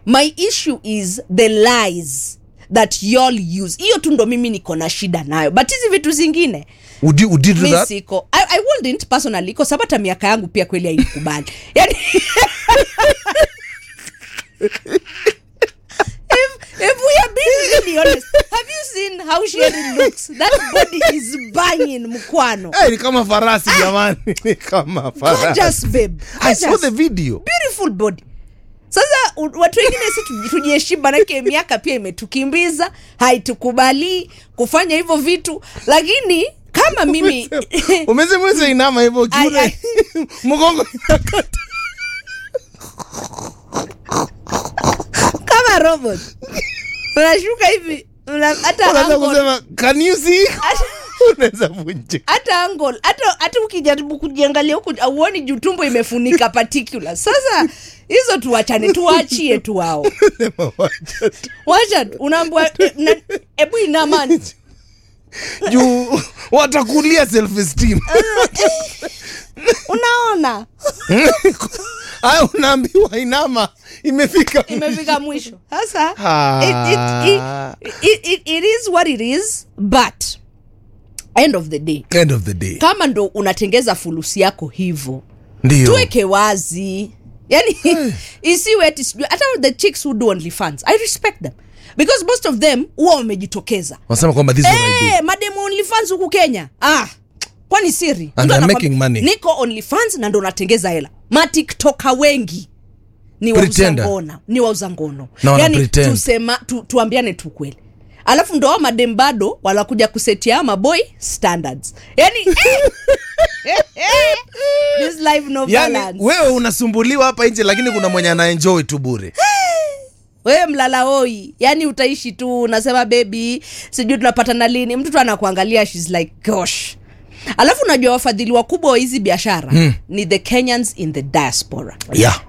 my issue is the lies that y'all use hiyo tu ndo mimi niko na shida nayo but hizi vitu zingine would you, would you do mi that siko I, I wouldn't personally kwa sababu hata miaka yangu pia kweli haikubali yani if, if we are being really honest have you seen how Sherry looks that body is banging mkwano hey, ni kama farasi jamani ni kama farasi gorgeous babe I saw Gorgeous. the video beautiful body sasa u- watu wengine si tuji- tujiheshimu manake miaka pia imetukimbiza haitukubali kufanya hivyo vitu lakini kama mimi umezemweza inama hivyo Ai, kiune ai. mgongo inakata. kama robot unashuka hivi una- hata unaweza angle- kusema can you see hata- unaweza vunjika hata angle hata hata ukijaribu kujiangalia huku auoni juu tumbo imefunika particular sasa hizo tuwachane tuwaachie tu wao Sema wacha tu. wacha tu, unaambua eh, na- hebu inamani juu watakulia self esteem unaona haya unaambiwa inama imefika imefika mwisho sasa Ah. it, it, it, it, it is what it is but end of the day end of the day kama ndo unatengeza fulusi yako hivo ndio tuweke wazi yani isiwe ati sijui hata the chicks who do only fans i respect them because most of them huwa wamejitokeza wanasema kwamba this is what I do hey, mademu only fans huku kenya ah kwani siri And Mtu they're anakwambia, making money. niko only fans na ndo natengeza hela matiktoka wengi ni wauza Pretender. ngono ni wauza ngono Na wana pretend. tusema tu, tuambiane tu kweli alafu ndo hao madem bado wanakuja kusetia maboy standards yani this life no yani balance wewe unasumbuliwa hapa nje lakini kuna mwenye anaenjoy tu bure wewe mlala hoi yani utaishi tu unasema bebi sijui tunapatana lini mtu tu anakuangalia shes like gosh alafu unajua wafadhili wakubwa wa hizi biashara hmm. ni the kenyans in the diaspora yeah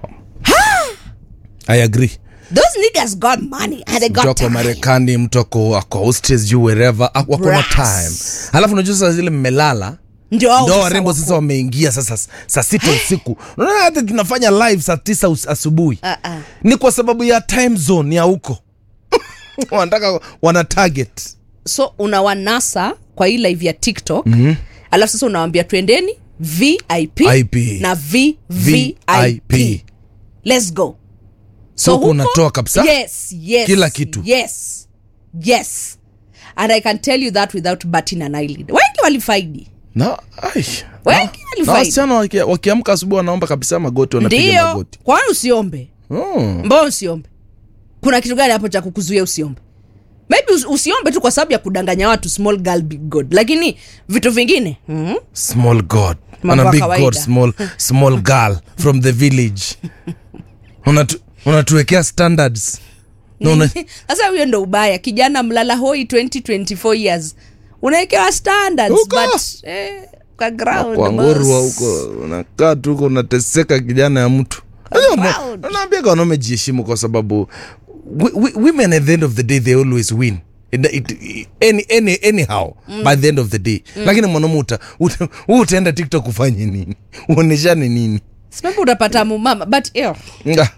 i agree those niggas got money and they mtu got ako time. marekani mtu ako ako Australia, sijui wherever ako ako na Brass. time alafu unajua sasa zile mmelala ndio hao ndo sasa warembo wako. sasa wameingia sasa s- saa sita usiku unaona hata tunafanya live saa tisa us- asubuhi Ah, ah. ni kwa sababu ya time zone ya huko wanataka wana target so unawanasa kwa hii live ya tiktok mm-hmm. alafu sasa unawambia twendeni vip IP. na vvip VIP. let's go so huko huko- unatoa kabisa yes, yes, Kila kitu. yes yes and i can tell you that without batting an eyelid wengi walifaidi na ai, Wengi na- walifaidi. na wasichana waki- wakiamka asubuhi wanaomba kabisa magoti wanapiga ndio magoti kwani usiombe oh. mbona usiombe kuna kitu gani hapo cha kukuzuia usiombe maybe us- usiombe tu kwa sababu ya kudanganya watu small girl big god lakini vitu vingine mm-hmm. small god Mambo and a ya big kawaida. god small, small girl from the village Unatu- unatuwekea standards na una, sasa huyo ndo ubaya kijana mlala hoi 2024 years unawekewa standards Huko. but eh, kwa ground kwangorwa boss. huko unakaa tu huko unateseka kijana ya mtu Proud. naambiaga wanaume jiheshimu kwa sababu wi- wi- women at the end of the day they always win It, it, any, any, anyhow mm. by the end of the day mm. lakini mwanaume uta, uta, wewe utaenda tiktok ufanye nini uoneshane nini Sipepo utapata mumama but ew, Nga.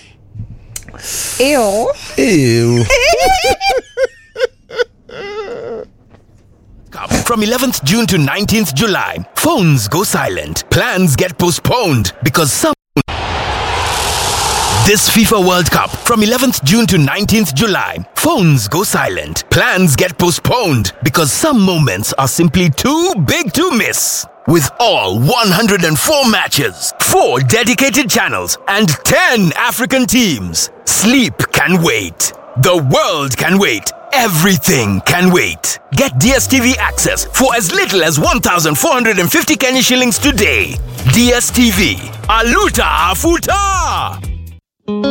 ew. Ew. Cup from 11th June to 19th July. Phones go silent. Plans get postponed because some. This FIFA World Cup from 11th June to 19th July. Phones go silent. Plans get postponed because some moments are simply too big to miss. With all 104 matches, 4 dedicated channels, and 10 African teams, sleep can wait. The world can wait. Everything can wait. Get DSTV access for as little as 1,450 Kenya shillings today. DSTV. Aluta Afuta!